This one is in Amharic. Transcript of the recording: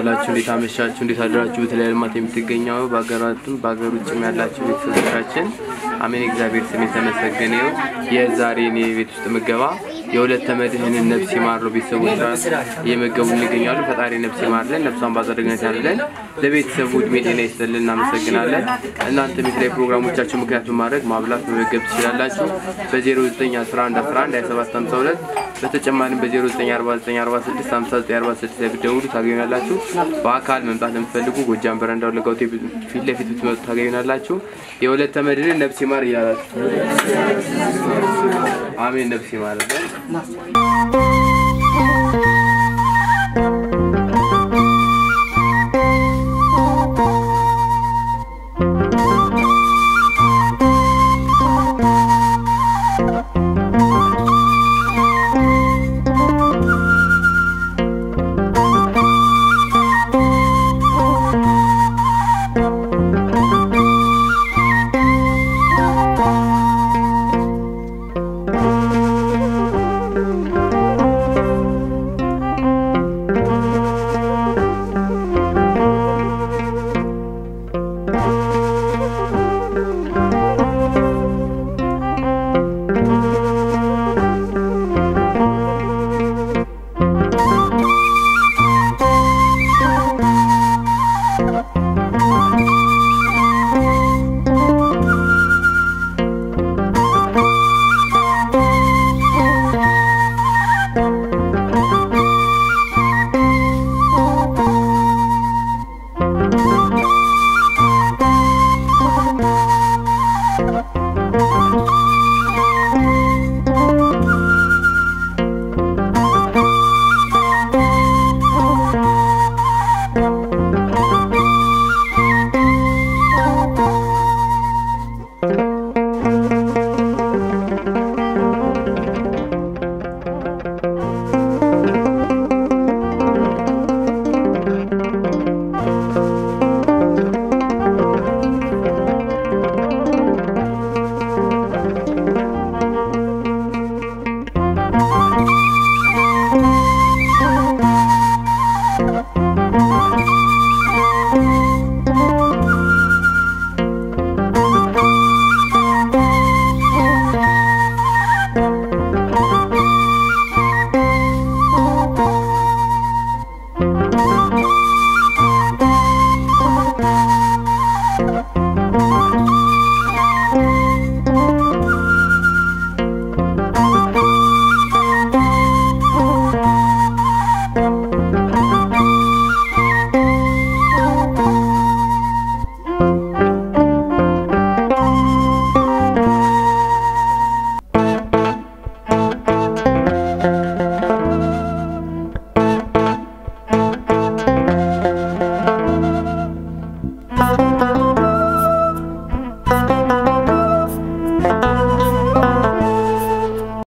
ዋላችሁ? እንዴት አመሻችሁ? እንዴት አደራችሁ? በተለያዩ ልማት የምትገኘው በሀገራቱም በሀገር ውጭም ያላችሁ ቤተሰቦቻችን አሜን። እግዚአብሔር ስም የተመሰገነ ይሁን። የዛሬ እኔ ቤት ውስጥ ምገባ የሁለት መድህንን ነፍስ ይማር ነው። ቤተሰቦች እየመገቡ እንገኛሉ። ፈጣሪ ነፍስ ይማርልን፣ ነፍሷን ባጸደግነት ያለን ለቤተሰቡ እድሜ ጤና ይስጥልን። እናመሰግናለን። እናንተ የተለያዩ ፕሮግራሞቻችሁ ምክንያት በማድረግ ማብላት መመገብ ትችላላችሁ። በ0911112752 በተጨማሪም በ0949465946 ላይ ብትደውሉ ታገኙናላችሁ። በአካል መምጣት ለምትፈልጉ ጎጃም በረንዳው ለጋውቴ ፊት ለፊት ብትመጡ ታገኙናላችሁ። የሁለት መድህንን ነፍስ ይማር እያላችሁ አሜን። ነፍስ ይማርልን።